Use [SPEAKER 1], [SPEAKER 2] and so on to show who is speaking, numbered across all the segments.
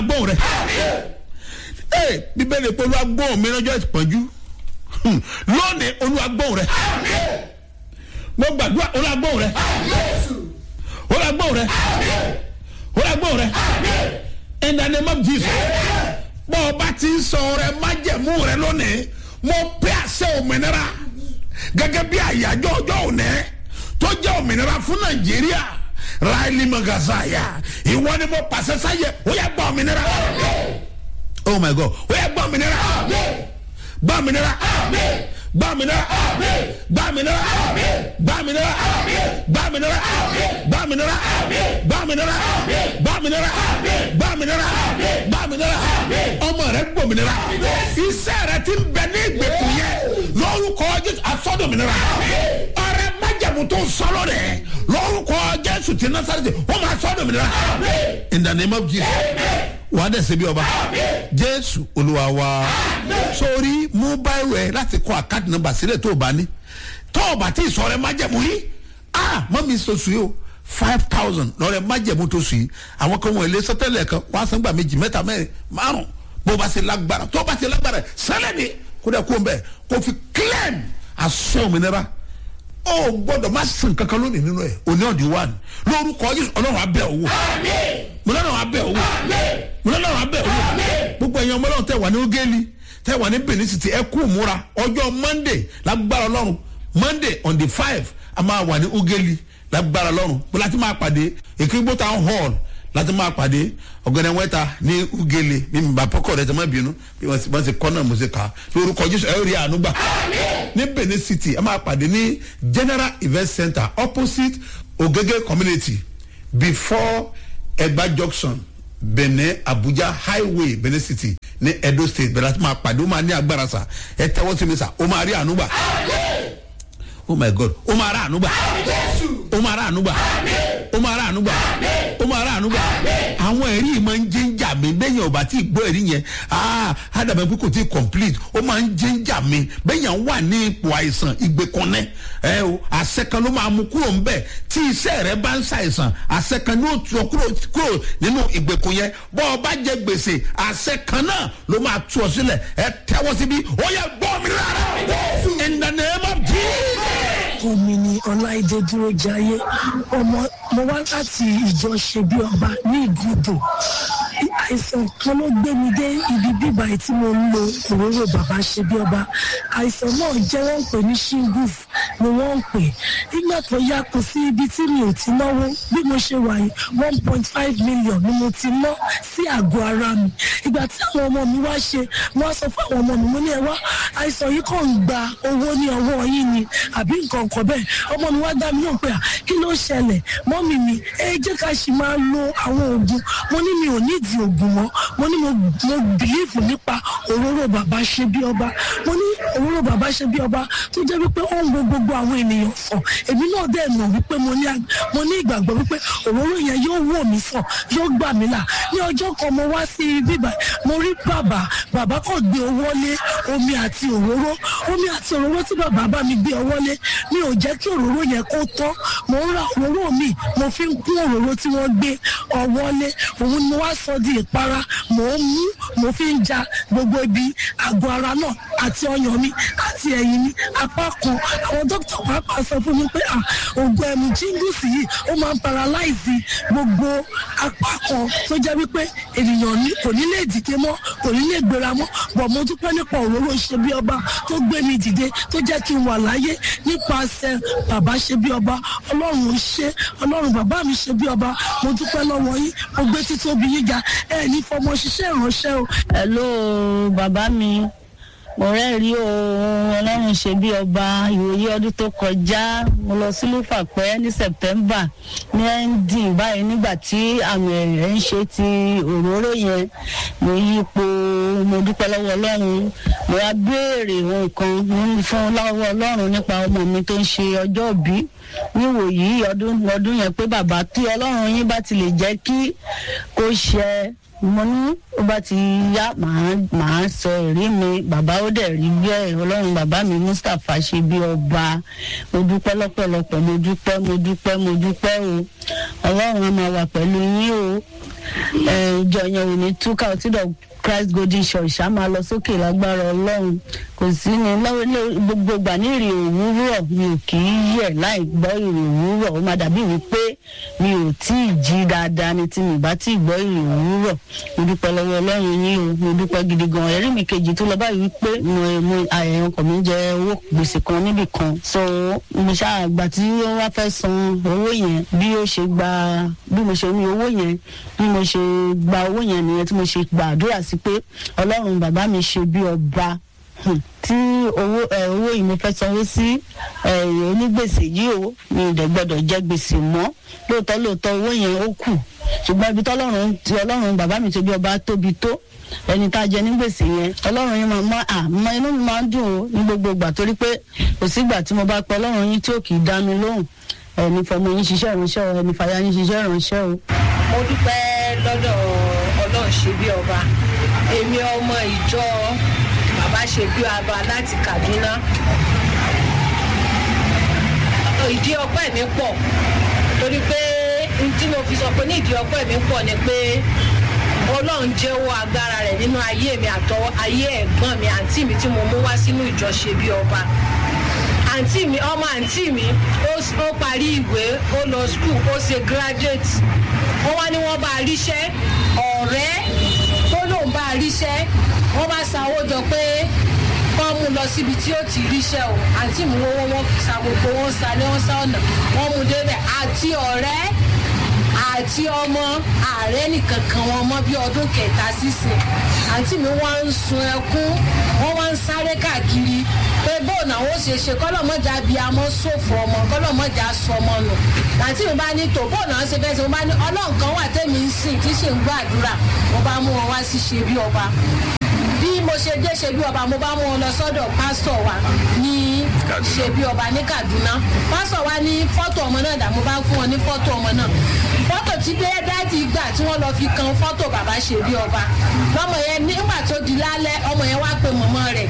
[SPEAKER 1] gbóhùn rẹ ee bíbélì pé olúwa gbóhùn mi lọ́jọ́ ìpọ́njú Hmm. lónìí olúwa gbóhùn rẹ mo gbàdúrà olúwa gbóhùn rẹ olúwa gbóhùn rẹ olúwa gbóhùn rẹ in the name of jesus bọ́ ọ bá ti ń sọ rẹ májẹ̀mú rẹ lónìí mo pè àṣẹ òmìnira gẹ́gẹ́ bí àyájọ́ ọjọ́ òní tó jẹ́ òmìnira fún nàìjíríà ráìlì magazaya ìwọ ni mo pàṣẹ sáyẹ ó yẹ gbọ́ òmìnira oh my god ó yẹ gbọ́ òmìnira gbọ́ òmìnira gbọ́ òmìnira gbọ́ òmìnira gbọ́ òmìnira gbọ́ òmìnira gbọ́ òmìnira gbọ́ òmìnira gbọ́ òmìnira gbọ́ òmìnira gbọ́ òmìnira ọmọ rẹ gbòmìnira iṣẹ́ rẹ ti ń bẹ ní ìgbèkùn yẹn lórúkọ jésù asọ́dọ̀mìnira ọrẹ májàmú tó ń sọ́lọ́ rẹ̀ lórúkọ jésù ti násàrẹ́tì wọ́n máa sọ́dọ̀mìnira in the name of jesus wàá dẹ̀ ṣe bí ọba jésù olúwa wa sórí mú báyìí rẹ láti kọ àkáàtì nọmba sílẹ̀ tó o bá ní tó o bá tí ì sọ rẹ májẹ̀mú yìí ah mọ́ mi sọ sùn yìí o five thousand lọ́rẹ̀ májẹ̀mú tó sùn yìí àwọn kan wọ̀nyí lé sọ́tẹ́lẹ̀ kan wọ́n á san gbà méjì mẹ́ta mẹ́rin márùn bó o bá ṣe lágbára tó o bá ṣe lágbára sẹ́lẹ̀ ni kó dẹ̀ kó o bẹ̀ kó o fi claim aṣọ òmìnira ó gbọ́dọ̀ má sìn kankan lónìí nínú ẹ̀ òní ọ̀dí wà ní lórúkọ yìí ọlọ́run abẹ́ owó mo lọ́rùn abẹ́ owó mo lọ́rùn abẹ́ owó gbogbo ẹ̀yin ọmọ ọlọ́run tẹ̀ wà ní ogeli tẹ̀ wà ní benin city ẹ kú múra ọjọ́ monday lágbára ọlọ́run monday on the five a máa wà ní ogeli lágbára ọlọ́run bó láti máa pàdé èkìgbó town hall láti máa pàdé ọ̀gẹ̀dẹ̀ wẹ́ta ní ugele ní mbàpọ̀kọ̀ rẹ̀ tẹ̀ má bínú bí wọ́n ti wọ́n ti kọ́ náà mo ṣe kà á lórúkọ jésù ẹ̀ rí àánú gbà ní benin city ẹ máa pàdé ní general event center opposite ogege community before egba junction benin abuja highway benin city ní edo state bẹ̀rẹ̀ láti máa pàdé ó máa ní agbára sa ẹ tẹ́wọ́ sí mi sa ó máa rí àánú gbà oh my god ó máa rà àánú gbà ó máa rà àánú gbà ó máa rà àánú gbà ó máa rà àánú gbà àwọn ẹ̀rí yìí máa ń jíjà mi bẹ́yìn ọba tí gbọ́ ẹ̀rí yẹn ah ádàbẹ̀ pé kò tí ì complete ó máa ń jíjà mi bẹ́yìn wà ní ipò àìsàn ìgbẹ́kànnẹ́ ẹ o àṣẹ kan ló máa mú kúrò ń bẹ̀ tí iṣẹ́ rẹ bá ń ṣàìsàn àṣẹ kan ní ó tu ọ kúrò kúrò nínú ìgbèkùn yẹn bọ́ ọ bá jẹ gbèsè àṣẹ kan náà ló máa tu ọ sílẹ̀ ẹ tẹ́wọ́ síbí ó yẹ gbọ́ mi rárá in the name of jesus
[SPEAKER 2] omi ni ọláìdé dúró jayé ọmọ mo wá láti ìjọ ṣe bí ọba ní ìgúdò àìsàn kan ló gbé mi dé ibi bíbá tí mo ń lo òróró bàbá ṣe bí ọba àìsàn náà jẹ́ wọ́n ń pè ní shingles ni wọ́n ń pè nígbà tó yá kò sí ibi tí mi ò ti náwó bí mo ṣe wà yìí one point five million ni mo ti ná sí àgọ́ ara mi ìgbà tí àwọn ọmọ mi wá ṣe wọ́n sọ fún àwọn ọmọ mi mo ní ẹ wá àìsàn yìí kàn ń gba owó ní ọwọ́ yín ni àbí nǹkan kan bẹ́ẹ̀ ọmọ mi wá dá mi náà pé à kí ló ṣẹlẹ̀ mọ́mì mi ẹ jẹ́ ká ṣì máa lo àwọn oògùn mo ní mi ò nídìí oògùn mọ́ mo ní mo mo bìlíìfù nípa òróró bàbá ṣe bí ọba mo ní òróró bàbá ṣe bí ọba tó jẹ́ wípé ó ń wo gbogbo àwọn ènìyàn sàn èmi náà dẹ̀ mọ̀ wípé mo ní mo ní ìgbàgbọ́ wípé òróró yẹn yóò wò mí sàn yóò gbà mí là ní ọjọ́ kan mo wá sí bíbá mo rí bàbá bàbá kàn gbé owó lé omi àti òróró omi àti òróró tí bàbá bá mi gbé ọwọ́ lé mi ò jẹ́ kí òróró yẹn kó tán mo ń ra òróró mi mo fi ń kún òróró tí wọ́n gbé ọwọ́ lé òun ni mo wá sọ di ìpara mo ń mú mo fi ń ja gbogbo ibi àgọ́ ara náà àti ọyàn mi àti ẹ̀yìn mi apá kan àwọn dókítà pàápàá sọ fún mi pé à ògùn ẹ̀mú jíngùsì yìí ó máa ń paralyze gbogbo apá kan tó jẹ́ wípé ènìyàn ní kò ní lè dìde mọ́ kò ní lè gbéra mọ́ bọ̀ mo dúpẹ́ nípa òróró ṣe bí ọba tó gbé mi dìde tó jẹ́ kí n wà láyé nípasẹ̀ bàbá ṣe bí ọba ọlọ́run ń ṣe ọlọ́run bàbá mi ṣe bí ọba mo dúpẹ́ lọ́wọ́ yín mo gbé títóbi yín ga ẹ ní fọmọ ṣiṣẹ́ ìránṣẹ́ o.
[SPEAKER 3] hello bàbá mi mo rẹ́rìí o ọlọ́run ṣe bí ọba ìwòye ọdún tó kọjá mo lọ sí lúfàpẹ́ ní september ní ending báyìí nígbà tí àmì ẹ̀rẹ̀ ń ṣe ti òróró yẹn mo yípo mo dúpẹ́ lọ́wọ́ ọlọ́run mo wá béèrè nǹkan fún lọ́wọ́ ọlọ́run nípa ọmọ mi tó ń ṣe ọjọ́ òbí níwò yìí ọdún ọdún yẹn pé bàbá tí ọlọ́run yín bá ti lè jẹ́ kí kó ṣe mo ní ó bá ti yá màá màá sọ èrí mi bàbá ó dẹ̀ rí bẹ́ẹ̀ ọlọ́run bàbá mi mustapha ṣe bí ọba mo dúpẹ́ lọ́pọ̀lọpọ̀ mo dúpẹ́ mo dúpẹ́ mo dúpẹ́ o ọlọ́run á máa wà pẹ̀lú yín o ẹ, ìjọ yẹn ò ní túkà ọtí dọ̀ christ golden church á máa lọ sókè lágbára ọlọ́run kò sí ní lọ́wọ́ ní gbogbo ìgbà ní ìrì òwúrọ̀ mi ò kì í yẹ̀ láì gbọ́ ìrì òwúrọ̀ ó máa dàbí wípé mi ò tí ì jí dáadáa ni tí mi bá tí ì gbọ́ ìrì òwúrọ̀ mo dúpẹ́ lọ́wọ́ ọlọ́run yín o mo dúpẹ́ gidi gan ẹ̀rí mi kejì tó lọ báyìí wípé mo mo àyẹ̀yàn ọkọ̀ mi jẹ owó gbèsè kan níbì kan so mo ṣáà gbà tí ó wá fẹ́ san owó yẹn bí ó ṣe gba bí mo ṣe ní owó yẹn bí mo ṣe gba owó yẹn nìyẹn tí mo ṣe gbàdúrà sí pé ọlọ́run bàbá mi ṣe bí ọba Hmm. tí owó ẹ owó yìí mo fẹ́ sanwó sí ẹ onígbèsè yìí o mi ò dẹ̀ gbọ́dọ̀ jẹ gbèsè mọ́ lóòótọ́ lóòótọ́ owó yẹn ó kù ṣùgbọ́n ibi tọ́lọ́run ti ọlọ́run bàbá mi tóbi ọba tóbi tó ẹni tá a jẹ ní gbèsè yẹn ọlọ́run yẹn máa mọ àmọ́ inú mi máa ń dùn o ní gbogbo ìgbà torí pé kò sígbà tí mo bá pẹ́ ọlọ́run yín tí ò kì í dá mi lóhùn ẹni fọmọ yín ṣiṣẹ́ ìránṣẹ́ o ẹni fàyà yín ṣiṣẹ́ ìránṣẹ́ o.
[SPEAKER 4] mo dúpẹ́ lọ́dọ̀ ọlọ́run ṣe bí ọba èmi ọmọ ìjọ bàbá ṣe bí ọba láti kaduna ìdí ọpẹ́ mi pọ̀ torí pé n tí mo fi sọ pé ní ìdí ọpẹ́ mi pọ̀ ni pé ọlọ́run jẹ́wọ́ agbára rẹ̀ nínú ayé mi àtọwọ́ ayé ẹ̀gbọ́n mi àǹtí mi tí mo mú wá sínú ìjọ ṣe bí ọba àǹtí mi ọmọ àǹtí mi ó s- ó parí ìwé ó lọ skul ó ṣe graduate wọ́n wá ní wọ́n bá a ríṣẹ́ ọ̀rẹ́ tó lóun bá a ríṣẹ́ wọ́n bá sanwó jọ pé kọ́ mú lọ síbi tí ó ti ríṣẹ́ o àǹtí mi wọ́n wọ́n sa gbogbo wọn sa ní wọ́n sá ọ̀nà wọ́n mú débẹ̀ àti ọ̀rẹ́ àti ọmọ ààrẹ nìkan kan wọn mọ bí ọdún kẹta sísìn àǹtí mi wọ́n ń sun ẹkún wọ́n wá ń sáré káàkiri pé bóun àwọn ó ṣe ṣe kọ́lọ́mọ́jà bíi amọ́ sófò ọmọ kọ́lọ́mọ́jà sọmọ nù àǹtí mi bá ní tò bóun àwọn ṣe fẹ́ ṣe mo bá ní ọlọ́run kan wà tẹ́mi ń sìn tí ṣe ń gbàdúrà mo bá mú wọn wá sí ṣe bí ọba bí mo ṣe dé ṣe bí ọba mo bá mú wọn lọ sọ́dọ̀ pásítọ̀ wa ní ṣe bí ọba ní kaduna pásítọ̀ wa ní fọ́tò ọmọ náà dà mo bá fún wọn ní fọ́tò ọmọ náà fọ́tò tí dé dáàdì gbà tí wọ́n lọ fi kan fọ́tò bàbá ṣe bí ọba lọ́mọ yẹn nígbà tó di lálẹ́ ọmọ yẹn wá pe mọ̀mọ́ rẹ̀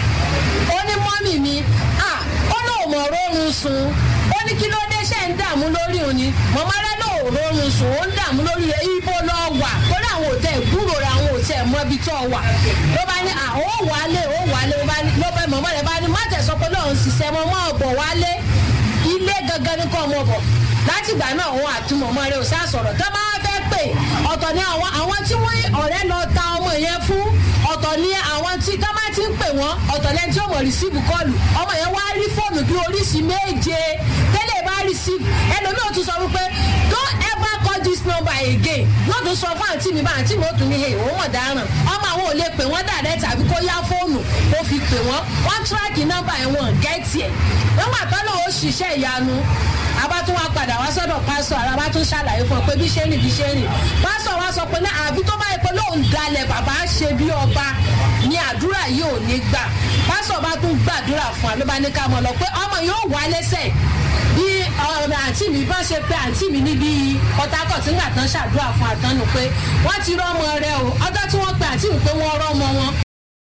[SPEAKER 4] ó ní mọ́mì mi ah ó lóun mọ̀ rórun sùn ó ní kí ló dé ṣe ń dààmú lórí òun ni mọ̀mọ́ rẹ̀ lóun rórun sùn ó ń dààmú lórí rẹ̀ ibo lọ wà kódà àwọn ò tẹ ìgbúrò rẹ̀ àwọn ò tẹ mọ ibi tó wà ló bá ní à ó wálé ó wálé ó bá ní ló bá mọ̀mọ́ rẹ̀ bá ní má tẹ̀ sọ pé lóun ṣiṣẹ́ mọ́ mọ́ ọ̀bọ̀ wálé ilé gangan ní kọ́ ọmọ bọ̀ látìgbà náà òun àti mọ̀mọ́ rẹ̀ ò sá sọ̀rọ̀ tó bá fẹ́ pè ọ̀tọ̀ ni àwọn àwọn tí wọ́n ọ̀rẹ́ lọ ta ọmọ yẹn fún ọ̀tọ̀ ni àwọn tí ká má ti ń pè wọ́n ọ̀tọ̀ lẹ́ni tí ó mọ̀ rìsíìfù kọlù ọmọ yẹn wá rí fóònù bí oríṣi méje tẹ́lẹ̀ bá rìsíìfù ẹlòmíì ò tún sọ wípé don't ever call this number again yóò tún sọ fún àǹtí mi bá àǹtí mi ó tún ní hey òun mọ̀ dáràn ọmọ àwọn ò lè pè wọ́n dàrẹ́ tàbí kó yá fóònù kó fi pè wọ́n wọ́n tíráàkì nọ́mbà ẹ̀ wọ́n gẹ́ẹ̀tì ẹ̀ nígbà tó lọ́wọ́ ṣiṣẹ́ ìyanu àbá tún wá padà wá sọ́dọ̀ pásọ̀ ara bá tún ṣàlàyé fún ọ pé bí ṣe rìn bí ṣe rìn pásọ̀ wá sọ pé náà àbí tó bá yẹ pé lóun dalẹ̀ bàbá ṣe bí ọba ni àdúrà yìí ò ní gbà pásọ̀ bá tún gbàdúrà fún wa ló bá ní ká mọ̀ lọ pé ọmọ yóò wá lẹ́sẹ̀ bí ọ̀rọ̀ àǹtí mi bá ṣe pé àǹtí mi níbi pọtakọ̀ tí ńgbà tán ṣàdúrà fún àtọ́nù pé wọ́n ti rọ́mọ rẹ o ọjọ́ tí wọ́n pe àǹtí mi pé wọ́n rọ́mọ wọn